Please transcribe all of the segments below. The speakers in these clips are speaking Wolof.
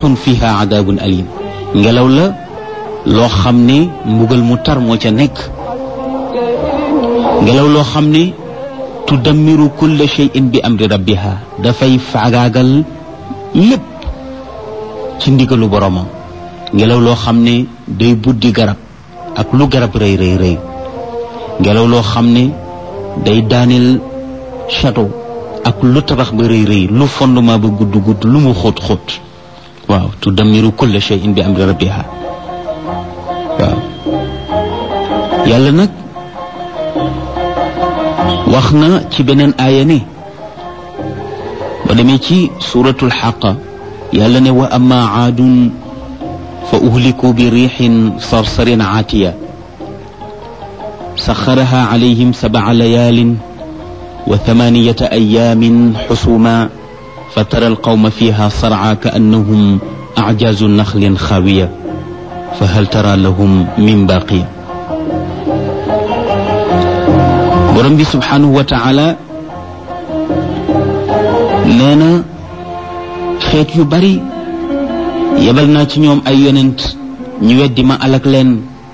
rihun fiha adabun alim ngelaw la loo xam ne mbugal mu tar moo ca nekk ngelaw loo xam ne tudammiru kulla shay'in bi amri rabbiha dafay faagaagal lépp ci ndigalu boromam ngelaw loo xam ne day buddi garab ak lu garab rëy rëy rëy ngelaw loo xam ne day daaneel château ak lu tabax ba rëy rëy lu fondement ba gudd gudd lu mu xóot xóot waaw tudammiru kulla shay'in bi amri rabbiha waaw yàlla nag wax na ci beneen aaya ne ba demee ci suratul xaqa yàlla ne wa amma aadun fa uhliku bi riixin sarsarin aatiya saxaraha calayhim sabca layaalin wa thamaniyata ayaamin xusuma fatara alqawma fiha sarca kaannahum acjaazu naxlin xaawiya fa hal tara lahum min baaqiya borom bi subhanahu wa taala nee na xeet yu bari yebal naa ci ñoom ay yonent ñu weddi ma alag leen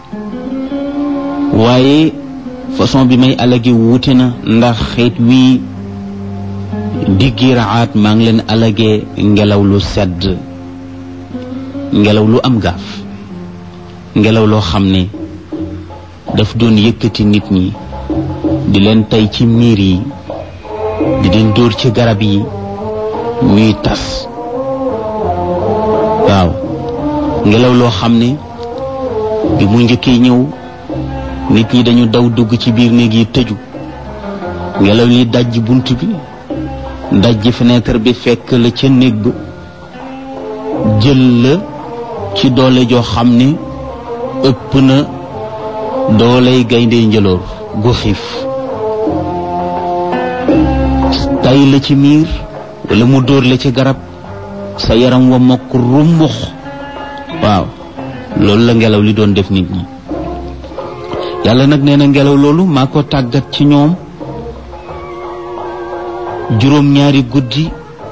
waaye façon bi may alagi wuute na ndax xeet wii diggi raxaat maa ngi leen alagee ngelaw lu sedd ngelaw lu am gaaf ngelaw loo xam ne daf doon yëkkati nit ñi di leen tey ci miir yi di leen dóor ci garab yi ñuy tas waaw ngelaw loo xam ne bi mu njëkkee ñëw nit ñi dañu daw dugg ci biir néeg yi tëju ngelaw li dajj bunt bi dajj fenêtre bi fekk la ca néeg ba jël la ci doole joo xam ne ëpp na dooley gaynde njëloor gu xiif tay la ci miir wala mu dóor la ci garab sa yaram wa mokk rumbux waaw loolu la ngelaw li doon def nit ñi yàlla nag nee na ngelaw loolu maa ko tàggat ci ñoom juróom-ñaari guddi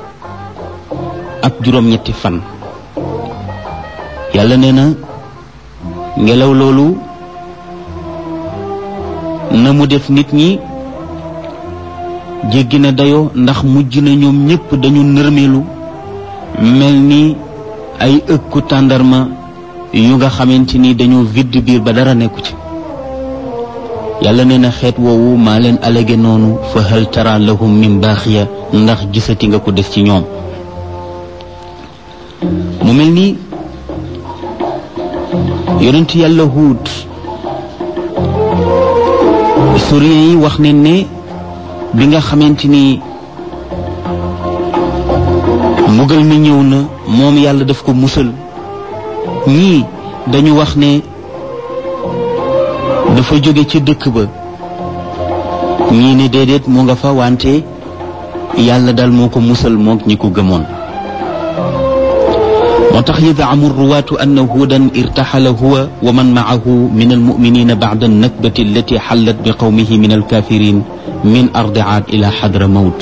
ak juróom-ñetti fan yàlla nee na ngelaw loolu na mu def nit ñi jéggi na dayoo ndax mujj na ñoom ñépp dañu nërmeelu mel ni ay ëkku tàndarma yu nga xamante ni dañoo vidd biir ba dara nekku ci yàlla nee na xeet woowu maa leen alage noonu fa hal tara lahum min baaxiya ndax gisati nga ko des ci ñoom mu mel ni yonent yàlla huut historien yi wax ne ne bi nga xamante ni mbugal mi ñëw na moom yàlla daf ko musal ñii dañu wax ne dafa jóge ci dëkk ba ñii ne déedéet mu nga fa wante yàlla daal moo ko musal mook ñi ko gëmoon moo tax yadaamu ruwaatu anna huudan irtaxala huwa wa man maahu min almuminina bacda annakbati allati xallat bi qawmihi min alkafirin min ardi aad ila xadra mawt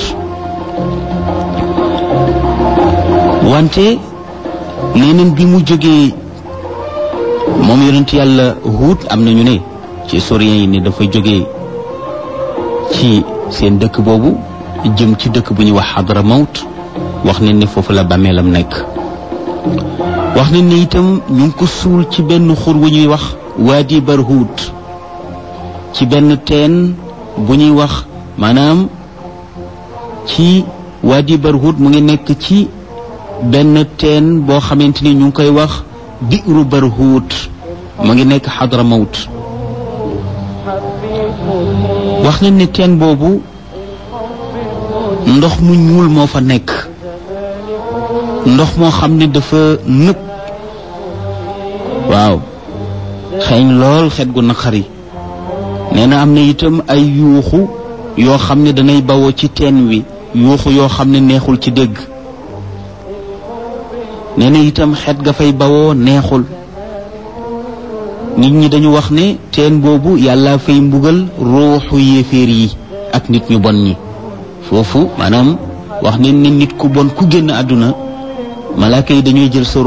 wante neeneen bi mu jógee moom yonent yàlla huut am nañu ne ci historiens yi ne dafa jógee ci seen dëkk boobu jëm ci dëkk bu ñuy wax xadra mawt wax nañ ne foofu la bàmmeelam nekk wax nañ ne itam ñu ngi ko suul ci benn xur wu ñuy wax waadi barhuut ci benn teen bu ñuy wax maanaam ci waadi barhuut mu ngi nekk ci benn teen boo xamante ni ñu ngi koy wax biiru barhuut mu ngi nekk xadra mawt wax nañ ne teen boobu ndox mu ñuul moo fa nekk ndox moo xam ne dafa nëb waaw xeeñ lool xet gu naqari nee na am na itam ay yuuxu yoo xam ne danay bawoo ci teen wi yuuxu yoo xam ne neexul ci dégg nee na itam xet ga fay bawoo neexul nit ñi dañu wax ne teen boobu yàlla fay mbugal ruuxu yéeféer yi ak nit ñu bon ñi foofu maanaam wax ne ni nit ku bon ku génn àdduna malaaka yi dañuy jël sa